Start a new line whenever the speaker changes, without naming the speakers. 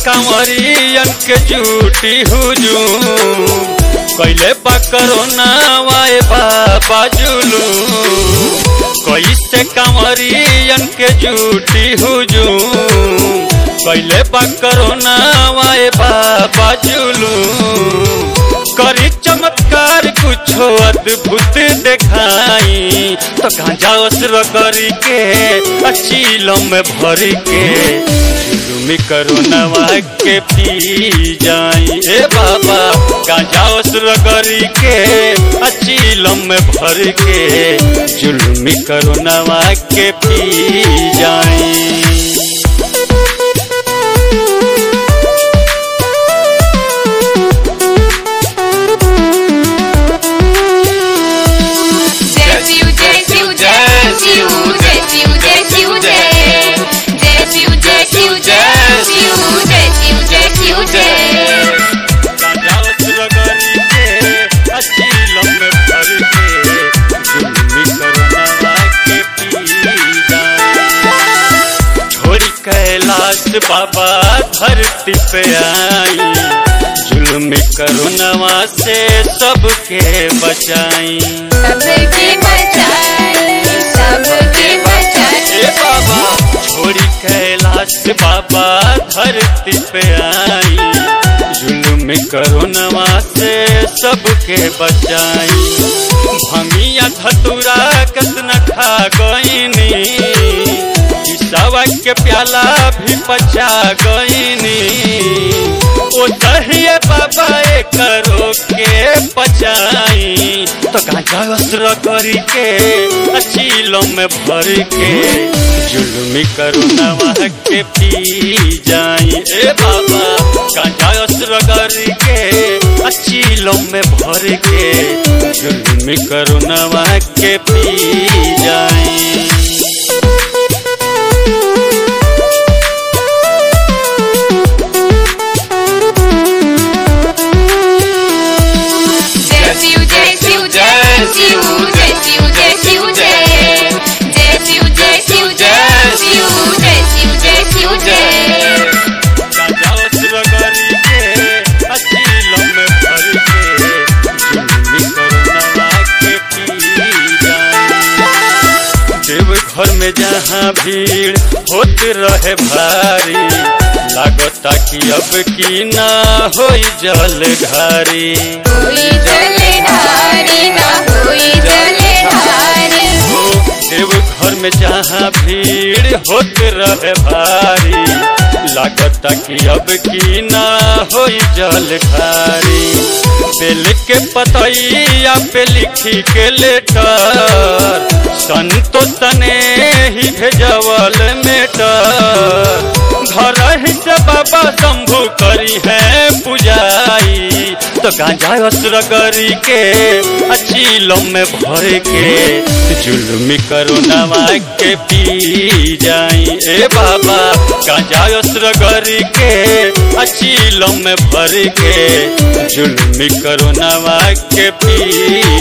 कंवरियन के झूठी हुजूम कैले बा करोना वाए बाबा जुलूम कैसे कंवरियन के झूठी हुजूम कैले बा करोना वाए बाबा जुलूम करी चमत्कार कुछो अद्भुत देखाई तो गांजा असर करी के अचीलों में भर के जुलुमी करोनवा के पी जाई ए बाबा गांजा असर करी के अचीलों में भर के जुलुमी करोनवा के पी जाई
जय शिव जय शिव जय शिव जय शिव जय शिव जय जय शिव जय शिव जय शिव जय शिव जय शिव जय
छोरी कैलाश बाबा धरती पे आई जुल्म करुणवा से सबके बचाई
सबके बचाई सबके
ए
बचाई
बाबा छोरी कैलाश बाबा धरती पे आई जुल्म करुणवा से सबके बचाई भंगिया धतुरा कतना खा गईनी सवा के प्याला भी पचा गईनी ओ दहिए बाबा एक करो के पचाई तो गांजा अस्त्र करी के अचीलों में भर के जुल्मी करुणवा के पी जाई ए बाबा गांजा अस्त्र करी के अचीलों में भर के जुल्मी करुणवा के पी जाई
जय शिव जय शिव जय शिव जय शिव जय शिव जय जय शिव जय शिव जय शिव जय शिव जय शिव जय
देव घर में जहाँ भीड़ होत रहे भारी लागता कि अब की ना होई जल घारी
कोई जले धारी ना कोई जले धारी
ओ देव घर में जहाँ भीड़ होत रहे भारी लागता कि अब की ना होई जल घारी बेल के पतैया पे लिखी के लेटर संतो तने ही भेजवल मेटर घर ही से बाबा शंभु करी है पुजाई तो गांजा असर करी के अचीलों में भर के जुल्मी करुणवा के पी जाई ए बाबा गांजा असर करी के अचीलों में भर के जुल्मी करुणवा के पी